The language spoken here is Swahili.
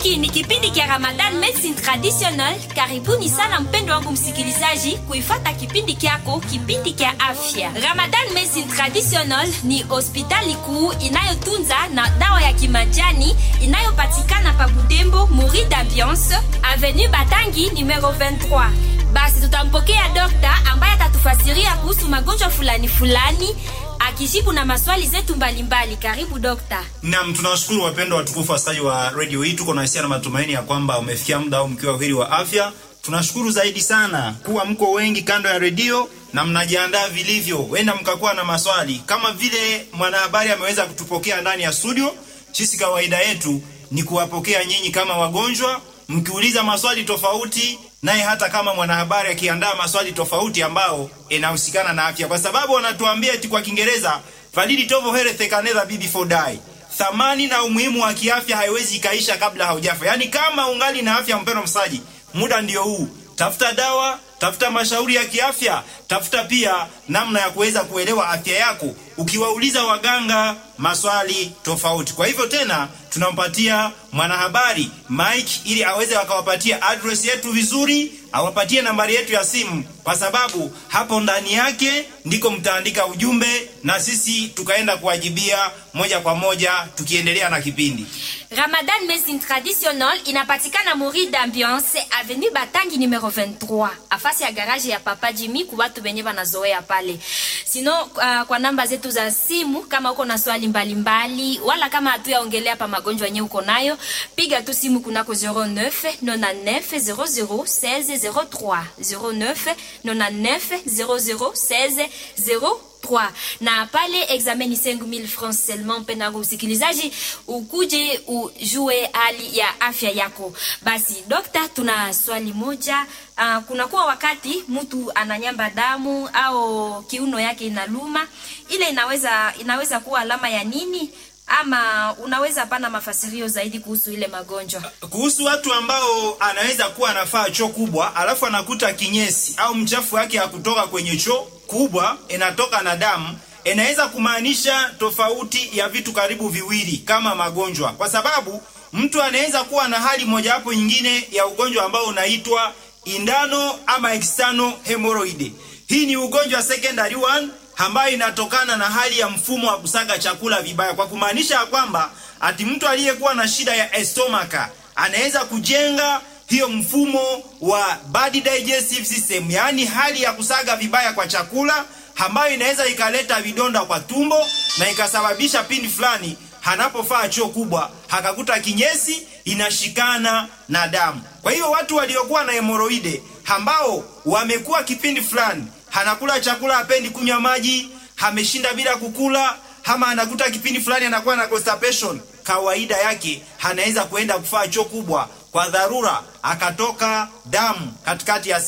Hiki ni kipindi kia Ramadan Medicine Traditional. Karibuni sana mpendo wangu msikilizaji kuifata kipindi kyako, kipindi kia afya. Ramadan Medicine Traditional ni hospitali kuu inayotunza na dawa ya kimajani inayopatikana pa Butembo, Muri d'Ambiance, Avenue Batangi numero 23. Basi tutampokea dokta ambaye atatufasiria kuhusu magonjwa fulani fulani akijibu na maswali zetu mbalimbali. Karibu dokta. Naam, tunawashukuru wapendwa watukufu wasikilizaji wa radio hii. Tuko na hisia na matumaini ya kwamba umefikia muda au mkiwa heri wa afya. Tunashukuru zaidi sana kuwa mko wengi kando ya redio na mnajiandaa vilivyo, wenda mkakuwa na maswali kama vile mwanahabari ameweza kutupokea ndani ya studio. Sisi kawaida yetu ni kuwapokea nyinyi kama wagonjwa, mkiuliza maswali tofauti naye hata kama mwanahabari akiandaa maswali tofauti ambao inahusikana na afya, kwa sababu wanatuambia eti kwa Kiingereza validi tovo health can never be before die, thamani na umuhimu wa kiafya haiwezi ikaisha kabla haujafa. Yaani kama ungali na afya, mpendwa msaji, muda ndio huu. Tafuta dawa, tafuta mashauri ya kiafya, tafuta pia namna ya kuweza kuelewa afya yako, ukiwauliza waganga maswali tofauti. Kwa hivyo tena tunampatia mwanahabari Mike ili aweze akawapatia address yetu vizuri, awapatie nambari yetu ya simu, kwa sababu hapo ndani yake ndiko mtaandika ujumbe na sisi tukaenda kuwajibia moja kwa moja, tukiendelea na kipindi. Ramadan Medicine Traditional inapatikana Muri d'Ambiance Avenue Batangi numero 23 afasi ya garage ya Papa Jimmy kwa watu wenye wanazoea pale. Sino uh, kwa namba zetu za simu kama uko na swali mbalimbali mbali, wala kama hatuyaongelea pa magonjwa yenyewe uko nayo, piga tu simu kunako 09 99 00 16 03 09 99 00 16 03 na pale examen ni 5000 francs seulement. Mpendwa msikilizaji, ukuje ujue hali ya afya yako. Basi dokta, tuna swali moja. Uh, kunakuwa wakati mtu ananyamba damu au kiuno yake inaluma, ile inaweza inaweza kuwa alama ya nini? Ama unaweza pana mafasirio zaidi kuhusu ile magonjwa? Kuhusu watu ambao anaweza kuwa anafaa choo kubwa alafu anakuta kinyesi au mchafu wake hakutoka kwenye choo kubwa, inatoka na damu, inaweza kumaanisha tofauti ya vitu karibu viwili kama magonjwa, kwa sababu mtu anaweza kuwa na hali mojawapo nyingine ya ugonjwa ambao unaitwa indano ama external hemorrhoid. Hii ni ugonjwa secondary one ambayo inatokana na hali ya mfumo wa kusaga chakula vibaya, kwa kumaanisha ya kwamba ati mtu aliyekuwa na shida ya estomaka anaweza kujenga hiyo mfumo wa bad digestive system, yaani hali ya kusaga vibaya kwa chakula ambayo inaweza ikaleta vidonda kwa tumbo na ikasababisha pindi fulani anapofaa choo kubwa hakakuta kinyesi inashikana na damu. Kwa hiyo watu waliokuwa na hemoroide ambao wamekuwa kipindi fulani anakula chakula, hapendi kunywa maji, ameshinda bila kukula, ama anakuta kipindi fulani anakuwa na constipation, kawaida yake anaweza kuenda kufaa choo kubwa kwa dharura, akatoka damu katikati ya